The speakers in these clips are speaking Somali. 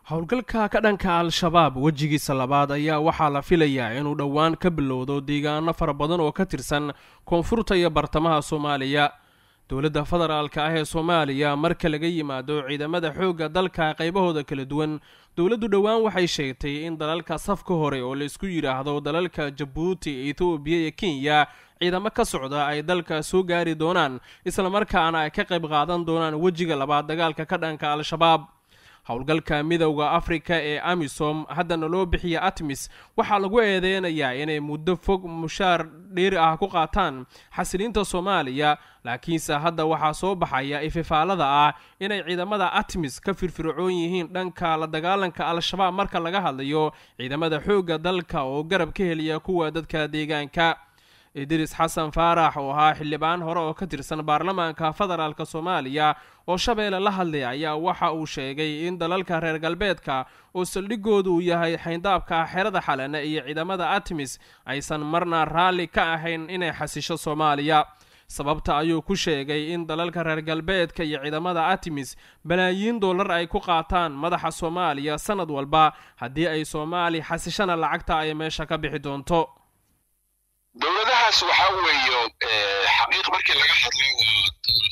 howlgalka ka dhanka al-shabaab wejigiisa labaad ayaa waxaa la filayaa inuu dhowaan ka bilowdo deegaano fara badan oo ka tirsan koonfurta iyo bartamaha soomaaliya dowladda federaalka ah ee soomaaliya marka laga yimaado ciidamada xoogga dalka qaybahooda kala duwan dowladdu dhowaan waxay sheegtay in dalalka safka hore oo laysku yidhaahdo dalalka jabuuti etoobiya iyo kenya ciidamo ka socda ay dalka soo gaari doonaan islamarkaana ay ka qayb qaadan doonaan wejiga labaad dagaalka ka dhanka al-shabaab howlgalka midowda afrika ee amisom haddana loo bixiya atmis waxaa lagu eedeynayaa inay muddo fog mushaar dheeri ah ku qaataan xasiliinta soomaaliya laakiinse hadda waxaa soo baxaya ififaalada ah inay ciidamada atmis ka firfircoon yihiin dhanka la dagaalanka al-shabaab marka laga hadlayo ciidamada xoogga dalka oo garab ka heliya kuwa dadka deegaanka idris xasan faarax oo ahaa xildhibaan hore oo ka tirsan baarlamaanka federaalk soomaaliya oo shabeelle la hadlay ayaa waxa uu sheegay in dalalka reer galbeedka oo saldhigoodu uu yahay xayndaabka xerada xalana iyo ciidamada atmis aysan marna raalli ka ahayn inay xasisho soomaaliya sababta ayuu ku sheegay in dalalka reer galbeedka iyo ciidamada atmis balaayiin dollar ay ku qaataan madaxa soomaaliya sanad walba haddii ay soomaali xasishana lacagta ay meesha ka bixi doonto dowladahaas waxaa weeye xaqiiq markii laga hadlo waa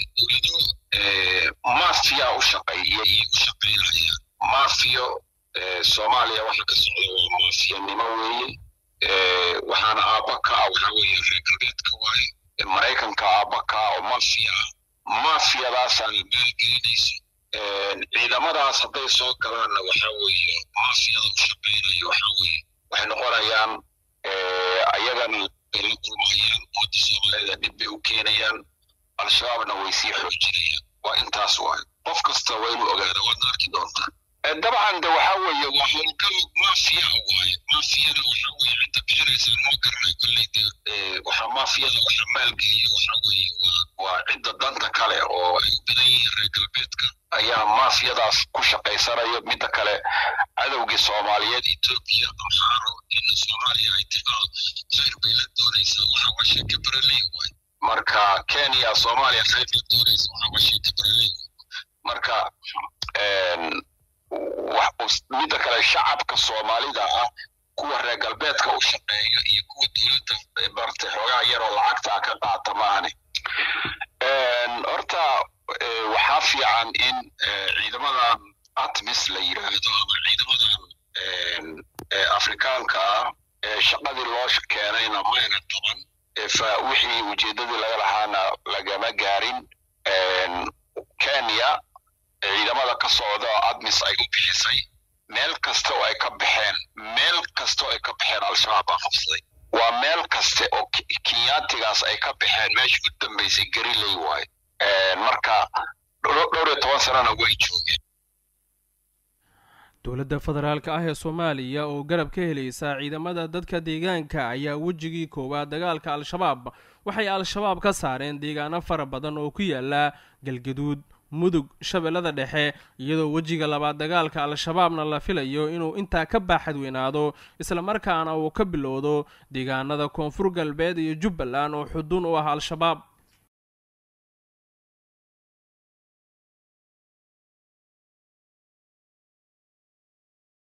dowlado mafiya u shaqeeya iyo u shaqeynaya mafiyo soomaaliya waxa ka socda waa mafiyanimo weeye waxaana aabba ka ah waxaa weeye reer galbeedka waaye maraykanka aabba ka ah oo mafiya ah mafiyadaasaana maalgelinayso ciidamadaas hadday soo galaanna waxaa weeye mafiyada u shaqeynaya waxaa weeye waxay noqonayaan ayagana bay la kulmayaan ummadda soomaalida dhib bay u keenayaan al-shabaabna way sii xoojinayaan waa intaas waay qof kasta waa inuu ogaada waadna arki doontaa dabcan de waxaa weeye waa howlgal mafiya waaye mafiyada waxaa weeye cidda bixinaysa lama garanayo kolley de waxaa mafiyada waxa maalgeliya waxaa weeye waa waa cidda danta kale oo ay u badan yihiin reer galbeedka ayaa mafiyadaas ku shaqaysanayo midda kale cadowgii soomaaliyeed etoobiya amxaaro in soomaaliya ay tiqaal khayr bay la doonaysaa waxa waa sheeke bareley waay marka kenya soomaaliya khayr la doonaysa waxa waa sheeke bareley marka midda kale shacabka soomaalida ah kuwa reer galbeedka u shaqeeya iyo kuwa dowladda bartay xoogaa yaroo lacagta ka qaata maahane horta waxaa fiican in ciidamadan atmis la yidhaahdo ama ciidamadan afrikaanka ah shaqadii loo keenayna mayna qaban wixii ujeeddadii laga lahaana lagama gaarin kenya ciidamada ka socda oo admis ay u bixisay meel kasta oo ay ka baxeen meel kasta oo ay ka baxeen al-shabaab baa qabsaday waa meel kaste oo kenyaatigaas ay ka baxeen meesha u dambaysay gariley waaye marka dhowr iyo toban sanana way joogeen dowladda federaalka ah ee soomaaliya oo garab ka helaysa ciidamada dadka deegaanka ayaa wejigii koowaad dagaalka al-shabaab waxay al-shabaab ka saareen deegaano fara badan oo ku yaala galgaduud mudug shabeellada dhexe iyadoo wejiga labaad dagaalka al-shabaabna la filayo inuu intaa ka baaxadweynaado islamarkaana uu ka bilowdo deegaanada koonfur galbeed iyo jubbaland oo xudun u ah al-shabaab